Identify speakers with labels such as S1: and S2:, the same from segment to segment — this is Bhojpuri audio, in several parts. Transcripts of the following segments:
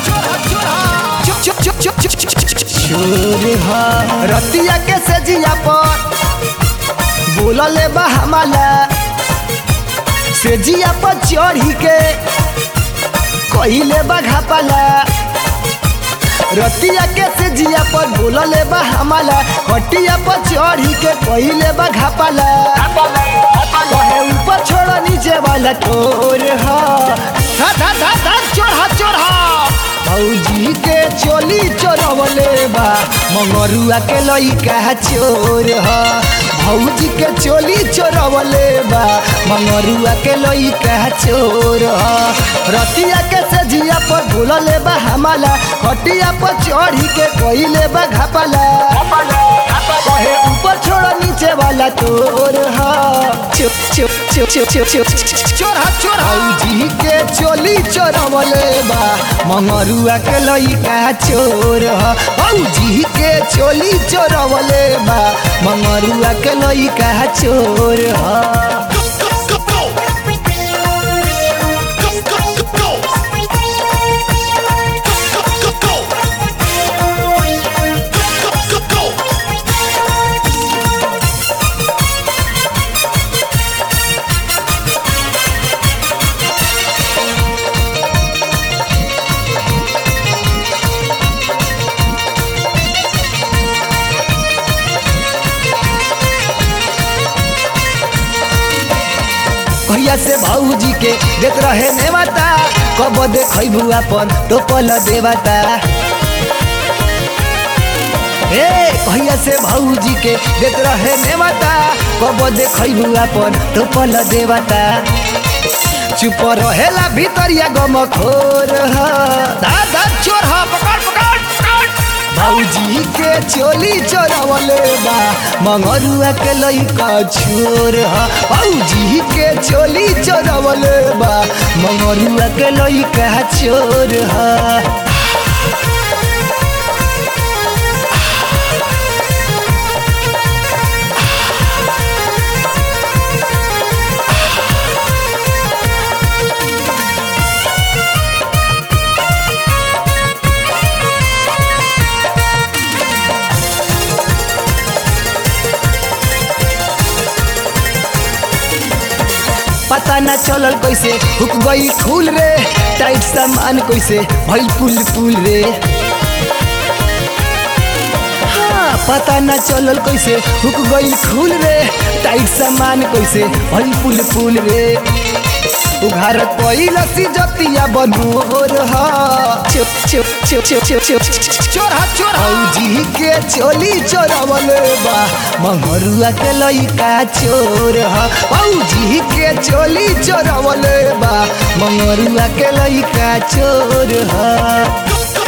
S1: चोर हा रतिया के से जिया पर बोलले बा हमाला से जिया पर चढ़ी के कहिले बा घापाला रतिया के से जिया पर बोलले बा हमाला हटिया पर चढ़ी के कहिले बा घापाला कहे ऊपर छोड़ नीचे वाला चोर हा धा धा धा धा चोरहा चोरहा भौजी के चोली चोरवले बा मंगरुआ के लइका चोर हा भौजी के चोली चोरवले बा मंगरुआ के लइका चोर हा रतिया के से जिया पर भूलले बा हमाला हटिया पर चढ़ी के कइले बा घापाला कहे ऊपर छोड़ नीचे वाला तोर हा चुप चुप चुप चुप चुप चुप चोरा चोरा जी के चोली चोरवले बा मंगरुआ के लइका चोर हा जी के चोली चोरवले बा मंगरुआ के लइका चोर हा भैया से भाऊजी के देख रहे नेवता कब देखबू अपन टोपल देवता ए भैया से भाऊजी के देख रहे नेवता कब देखबू अपन टोपल देवता चुप रहेला भीतरिया गम खोर दादा चोर हा पकड़ पकड़ भौजी के चोली चोरवले बा मंगरुआ के लइका छोर हा भौजी के चोली चोरवले बा मंगरुआ के लइका चोर हा पता न चलल कैसे हुक गई फूल रे टाइट सामान कैसे भइल पुल पुल रे हाँ, पता न चलल कैसे हुक गई फूल रे टाइट सामान कैसे भइल पुल पुल रे उघार पहिला सी जतिया बनोर हा चुप चुप चुप चुप चुप चुप चोरा चोरा जी के चोली चोरवले बा मंगरुआ के लइका चोर हा जी के चोली चोरवले बा मंगरुआ के लइका चोर हा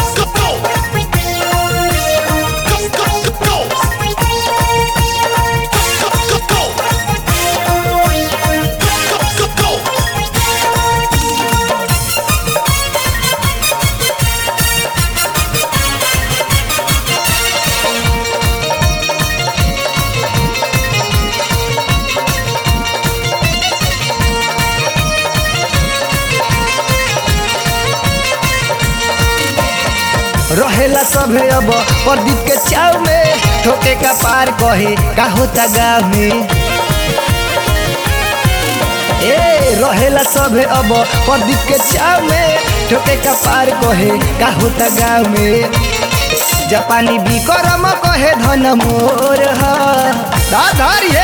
S1: रहेला सभे अब प्रदीप के चाव में ठोके का पार कहे का होता गाँव में ए रहेला सभे अब प्रदीप के चाव में ठोके का पार कहे का होता गाँव में जापानी बिकरम कहे धन मोर दाधार ये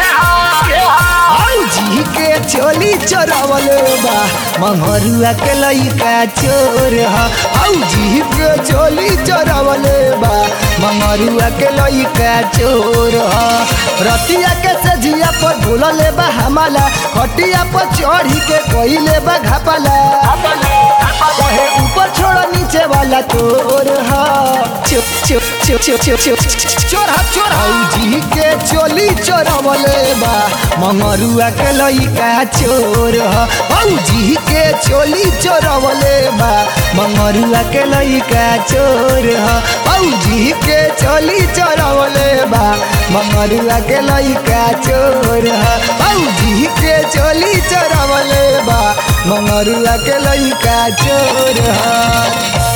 S1: जी के चोली चोरवल बा मंगरुआ के लइका चोर जी के चोली चोरवल बा मंगरुआ के लइका चोर रतिया के सजिया पर भूलले बा हमाला खटिया पर चढ़ी के कइले बा घापाला कहे ऊपर छोड़ नीचे वाला तोर हा चुप चुप चुप चुप चुप चुप चोरा चोरा जी के चोली चोरवले बा मंगरुआ के लइका चोर हा जी के चोली चोरवले बा मंगरुआ के लइका चोर हा जी के चोली चोरवले बा मंगरुआ के लइका चोर हा जी के चोली चोरवले बा मंगरुआ के लइका चोर हा